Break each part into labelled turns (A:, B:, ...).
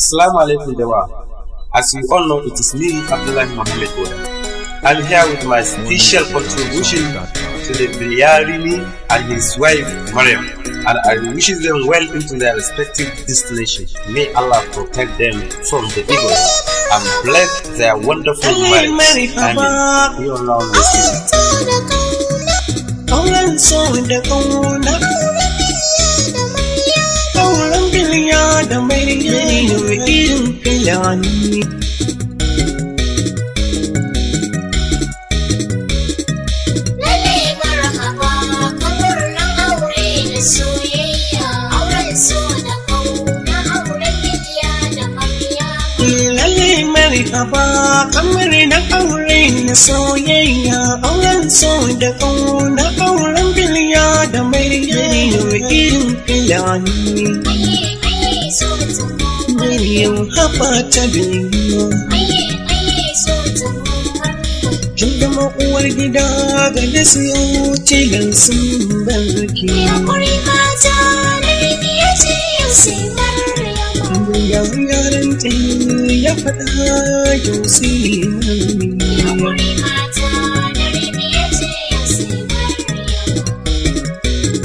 A: Assalamu alaikum jama'a. As you all know, it is me, Abdullah Mohammed Boda. I'm here with my special contribution to the Bilyarimi and his wife, Mariam. And I wish them well into their respective destination. May Allah protect them from the evil and bless their wonderful marriage. Amen. You are now listening.
B: Auren so da ƙauna Auren biliya da mai irin filani
C: Lalle marhaba kamar nan aure da soyayya auren so da kauna auren bidiya da mariya
B: Lalle marhaba kamar na aure na soyayya Auren so da ƙauna Auren biliya da mai irin filani
C: aye aye so tumo
B: Maryam haɓa ta biliya
C: aye aye so tumo
B: Kin zama uwar gida ga da siyo tilan sun barki.
C: Yakuri mata da bidiya ce yau sai maryama
B: Yawon yaran ta ya faɗa yau sai mami.
C: Yakuri mata da bidiya ce yau sai maryama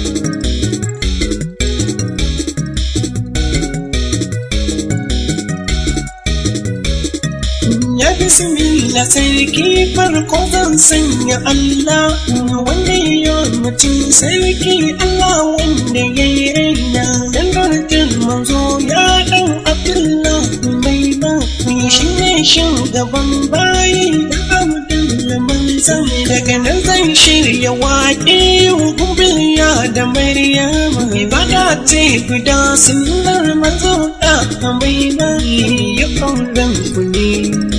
B: Ya bismillah sarki farko zan sanya Allah wanda ya yi mutum sarki Allah wanda ya yi raina. Dan darajar manzo ya ɗan Abdullah mai ba shi ne shugaban bayi da Abdullah manzan daga nan zan shirya waƙe gubiliya da Maryama ibada ce guda sunnar manzo da mai ba ya ƙauran ku ne.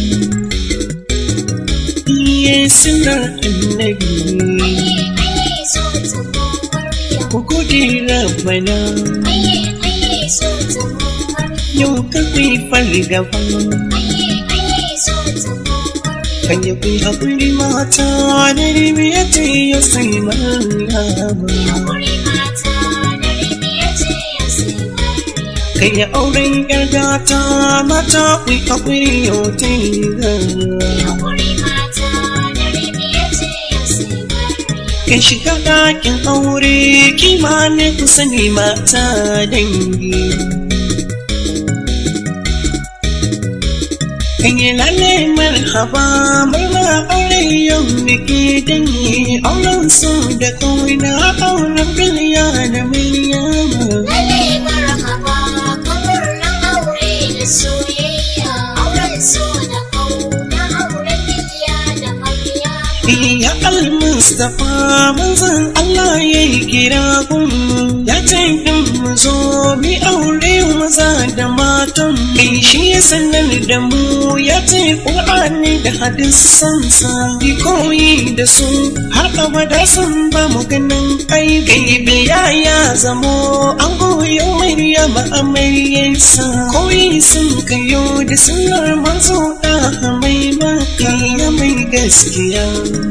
B: Iye sunar annabi
C: aye aye so tumo maryama
B: ku gode rabbana
C: aye aye so tumo maryama
B: yau kafi fargaba
C: aye aye so tumo maryama
B: kan yi kai haƙuri mata da ribiya ce ya sai marhaba
C: Yakuri mata da bidiya ce yau sai maryama
B: kai ya auren yar gata mata ku yi haƙuri yau ta yi
C: Yakuri mata da bidiya ce yau sai maryama
B: Kan shiga ɗakin aure kima ne ku sani mata dangi. Kan yi lalle marhaba murna aure yau da ke dangi auren su da kawai na auren biliya da miliyama.
C: Lalle marhaba kamar nan aure da soyayya auren so da kauna auren bidiya da mariya
B: Ya al-Mustapha manzan Allah ya yi kira gun ya ce in mu zo mi aure maza da matan kai shi ya sanar da mu ya ce Qur'ani da hadisan sa bi koyi da su har abada sun ba mu ganin ai gaibe ya ya zamo an goyo Maryama amaryarsa koyi sun kayo da sunar manzo da mai maka ya mai gaskiya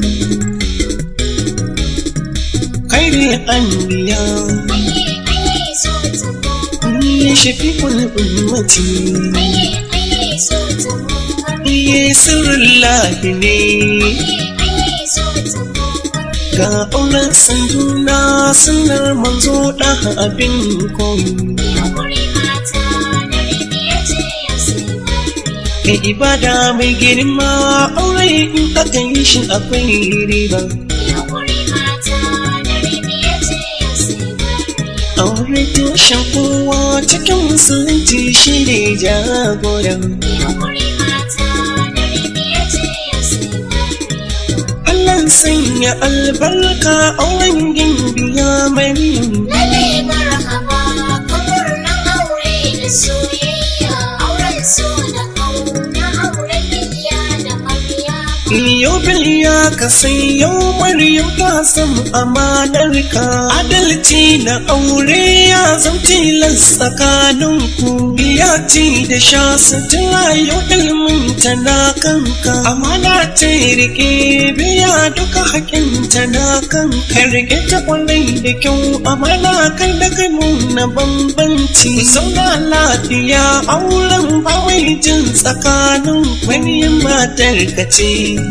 B: خير الأنبياء
C: aye aye so tumo
B: شفيق الأمة
C: aye aye so tumo
B: يسر الله ne
C: aye so tumo
B: ga auren sanduna sunar manzo da abin koyi
C: Yakuri mata da bidiya ce yau sai maryama
B: ga ibada mai girma aure in aka yi shi akwai riba
C: Yakuri mata da bidiya ce yau sai maryama
B: aure tushen kowa cikin musulunci shi ne jagora
C: Yakuri mata da bidiya ce yau sai maryama
B: Allah sanya albarka auren gimbiya Maryam
C: Lalle marhaba kamar nan aure da soyayya auren so da kauna auren bidiya da mariya
B: yau biliya ka sai yau maryam ta san amanar ka adalci na aure ya zan tilas tsakanin ku biya ci da sha sutura yau ilimin ta na kanka amana ta rike biya duka hakin ta na kanka rike ta kwarai da kyau amana kai da kai nuna bambanci zauna lafiya auren bawai jin tsakanin wani matar ka ce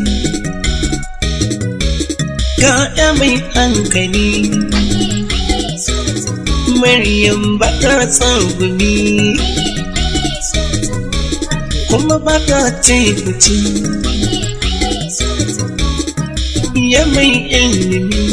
B: ga ya mai hankali Maryam ba ta tsangumi kuma ba ta tekuci ya mai ilimi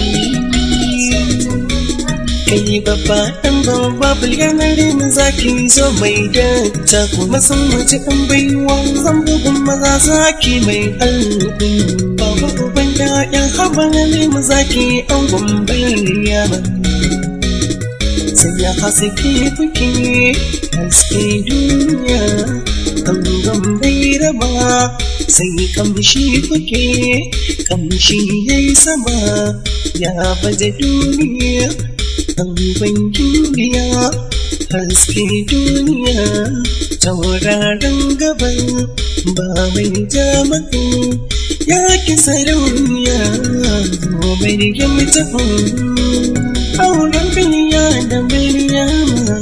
B: kai babba ɗan babba bulganar na zaki zo mai danta kuma san mace ɗan baiwa zan bugun maza zaki mai alƙun baba uban ƴaƴan haɓa na zaki an gwambar yaba sai ya haske kuke haske duniya an bai raba sai kamshi kuke kamshi ya yi sama ya baje duniya an duniya haske duniya tauraron gaban ba mai jamaku ya ki sarauniya mai rigin mutum auren biliya da Maryama.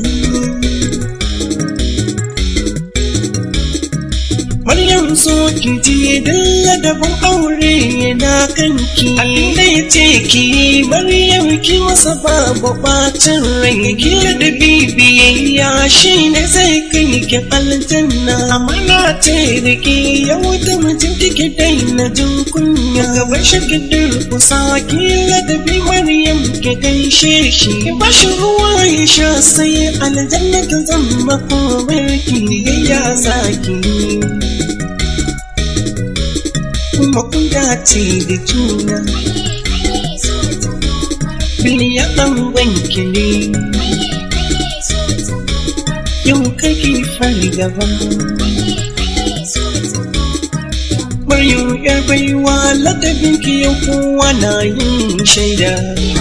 B: Maryam so ki ji dalla daban aure yana kanki abinda ya ce ki Maryam ki masa babu bacin rai ki da bibiyayya shi ne zai kai ki aljanna amana ce da ki yau da mutum kike daina jin kunya gaban shi ki durkusa ki ladabi Maryam ki gaishe shi ki bashi ruwa ya sha sai aljanna ta zama komai ya saki kuma kun dace da juna biliya ɗan wanki ne yau kake fari gaba Maryam yar baiwa ladabin ki yau kowa na yin shaida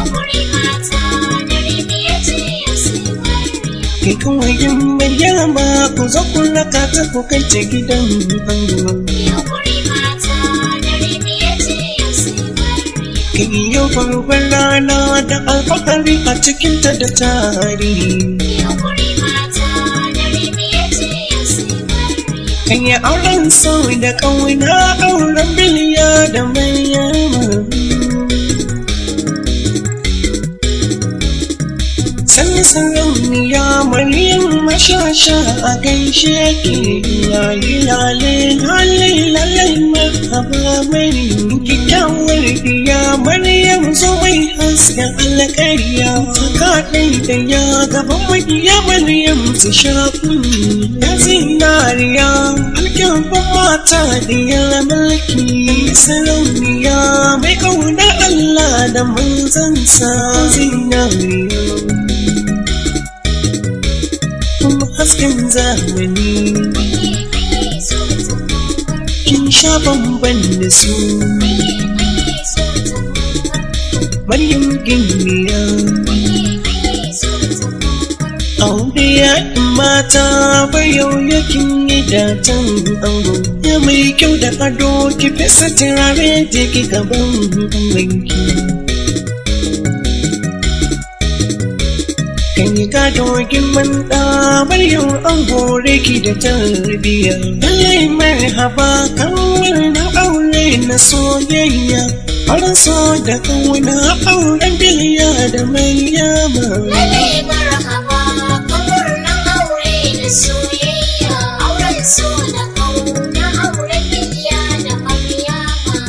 B: Kai kawai yin Maryama ku zo ku raka ta ku kai ta gidan ango Kai yau farkon rana da alfahari a cikinta da tarihi Kan yi auren sau da ƙauna auren biliya da Maryama Sani sarauniya Maryam mashasha a gaishe ki yayi lale lale lale marhaba Maryam kyakkyawar diya Maryam zo mai hasken alƙarya ta kaɗai da ya gaban makiya Maryam su shafu ya zinariya alkyabban mata diyar mulki sarauniya mai ƙaunar Allah da manzansa zinariya kuma hasken zamani kin sha bamban da su Maryam gimmiya aure ya mata bayau yakin yi datan ango ya mai kyau da ado ki fesa turare je ki gaban angonki kan yi gado girman ɗa Maryam an hore ki da tarbiyya lallai marhaba kawai na aure na soyayya har so da kauna auren biliya da Maryama
C: Lallai marhaba kamar na aure da soyayya auren so da kauna auren biliya da Maryama.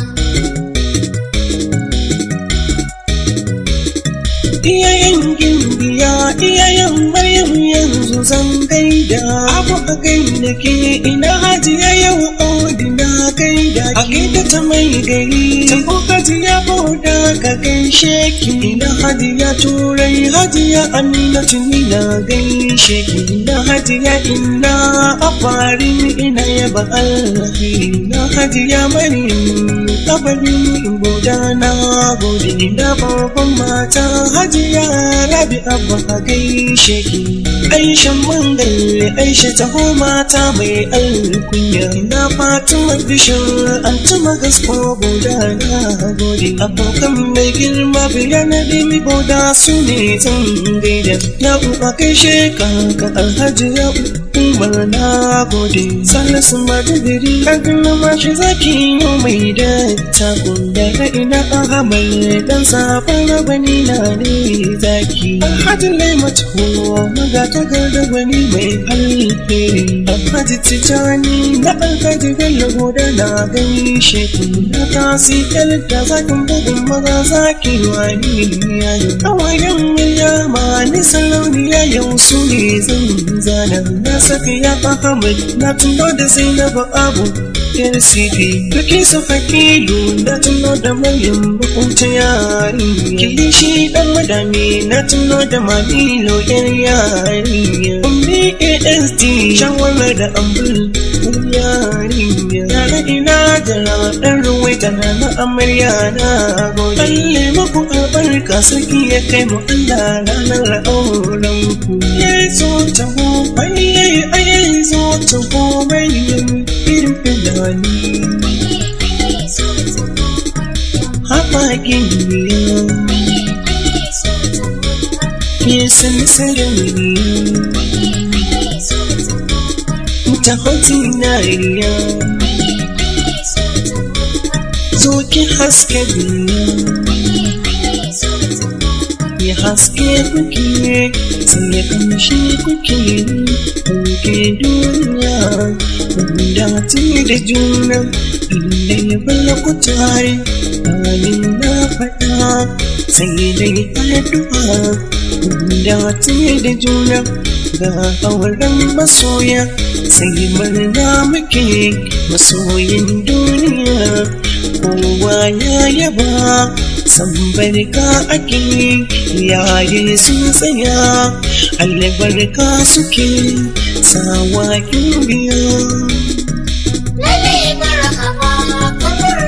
B: iyayen gimbiya iyayen Maryam yanzu zan gaida abu a gaida ke ina hajiya yau odina kai da ke da ta mai gari ta kokati ya bauda ka gaishe ki ina hadiya turai hadiya amina tuni na gaishe ki ina hadiya ina a farin ina yaba Allah ina hadiya maryam kabarin boda na gode ina babban mata hadiya rabi abba a gaishe ki Aisha mangal Aisha taho mata mai alkunya na Fatima bishir an tuma gasko boda na gode abokan mai girma biya na dimi boda su ne zan gaida ya uba kai sheka ka alhaji ya umar na gode salisu madadiri kan mashi zaki yi mai da takun da ina ahamal dan safan rabani na ne zaki alhaji laimatu magata tagar wani mai alheri alhaji tijani na alhaji bello goda na gaishe ku na kasi da zakin bugun maza zaki wani yayo kawayen milyama ni sarauniya yau su ne zan zana na saka ya ahmad na tuno da zainabu abu yar sifi duki su fakilu na tuno da maryam bukunta yari kilishi dan madami na tuno da mamilo yar yarinya ummi asd shawarar da ambul yarinya yara ina da dan ruwaita na na amarya na gode alle muku albarka sarki ya kai mu Allah ranar auren ku yayi so ta go ayi ayi zo ta go mai irin fidani Hapa giniya ke san sarauniya ta hotinariya zo ki haske duniya ya haske kuke sai ya kamshi kuke kuke duniya wanda tuni da juna inda ya bala ku tare halin na faɗa sai dai addu'a da tuni da juna ga auren masoya sai murna muke masoyin duniya kowa ya yaba san barka ake yayi sun tsaya albarka suke sawa biya
C: Lalle marhaba kamar